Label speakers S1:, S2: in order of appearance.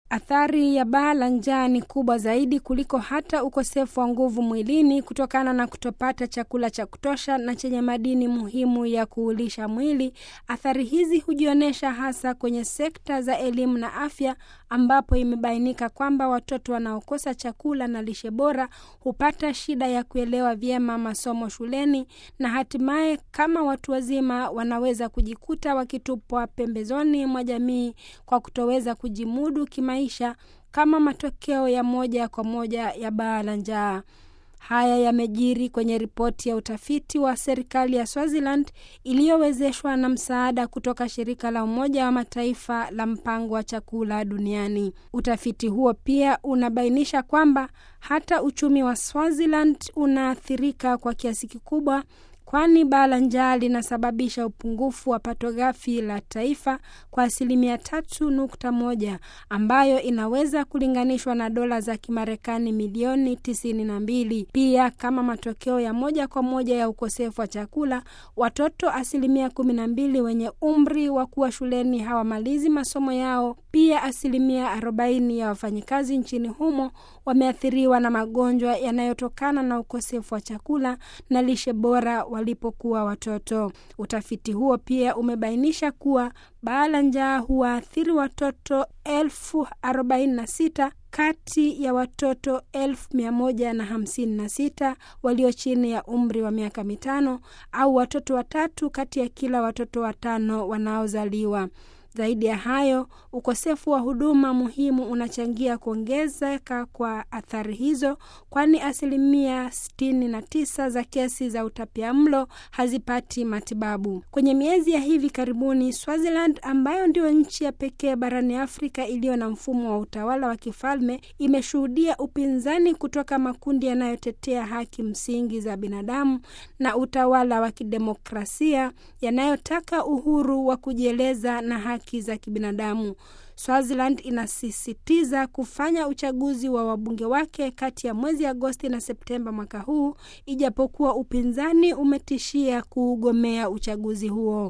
S1: Athari ya baa la njaa ni kubwa zaidi kuliko hata ukosefu wa nguvu mwilini kutokana na kutopata chakula cha kutosha na chenye madini muhimu ya kuulisha mwili. Athari hizi hujionyesha hasa kwenye sekta za elimu na afya, ambapo imebainika kwamba watoto wanaokosa chakula na lishe bora hupata shida ya kuelewa vyema masomo shuleni na hatimaye, kama watu wazima, wanaweza kujikuta wakitupwa pembezoni mwa jamii kwa kutoweza kujimudu kimaisha kama matokeo ya moja kwa moja ya baa la njaa. Haya yamejiri kwenye ripoti ya utafiti wa serikali ya Swaziland iliyowezeshwa na msaada kutoka shirika la Umoja wa Mataifa la mpango wa chakula duniani. Utafiti huo pia unabainisha kwamba hata uchumi wa Swaziland unaathirika kwa kiasi kikubwa kwani baa la njaa linasababisha upungufu wa pato ghafi la taifa kwa asilimia tatu nukta moja ambayo inaweza kulinganishwa na dola za Kimarekani milioni tisini na mbili. Pia kama matokeo ya moja kwa moja ya ukosefu wa chakula, watoto asilimia kumi na mbili wenye umri wa kuwa shuleni hawamalizi masomo yao. Pia asilimia arobaini ya wafanyikazi nchini humo wameathiriwa na magonjwa yanayotokana na ukosefu wa chakula na lishe bora walipokuwa watoto. Utafiti huo pia umebainisha kuwa baa la njaa huwaathiri watoto elfu arobaini na sita kati ya watoto elfu mia moja na hamsini na sita walio chini ya umri wa miaka mitano au watoto watatu kati ya kila watoto watano wanaozaliwa. Zaidi ya hayo, ukosefu wa huduma muhimu unachangia kuongezeka kwa athari hizo, kwani asilimia 69 za kesi za utapiamlo hazipati matibabu. Kwenye miezi ya hivi karibuni, Swaziland ambayo ndio nchi ya pekee barani Afrika iliyo na mfumo wa utawala wa kifalme imeshuhudia upinzani kutoka makundi yanayotetea haki msingi za binadamu na utawala wa kidemokrasia yanayotaka uhuru wa kujieleza na haki za kibinadamu. Swaziland inasisitiza kufanya uchaguzi wa wabunge wake kati ya mwezi Agosti na Septemba mwaka huu, ijapokuwa upinzani umetishia kuugomea uchaguzi huo.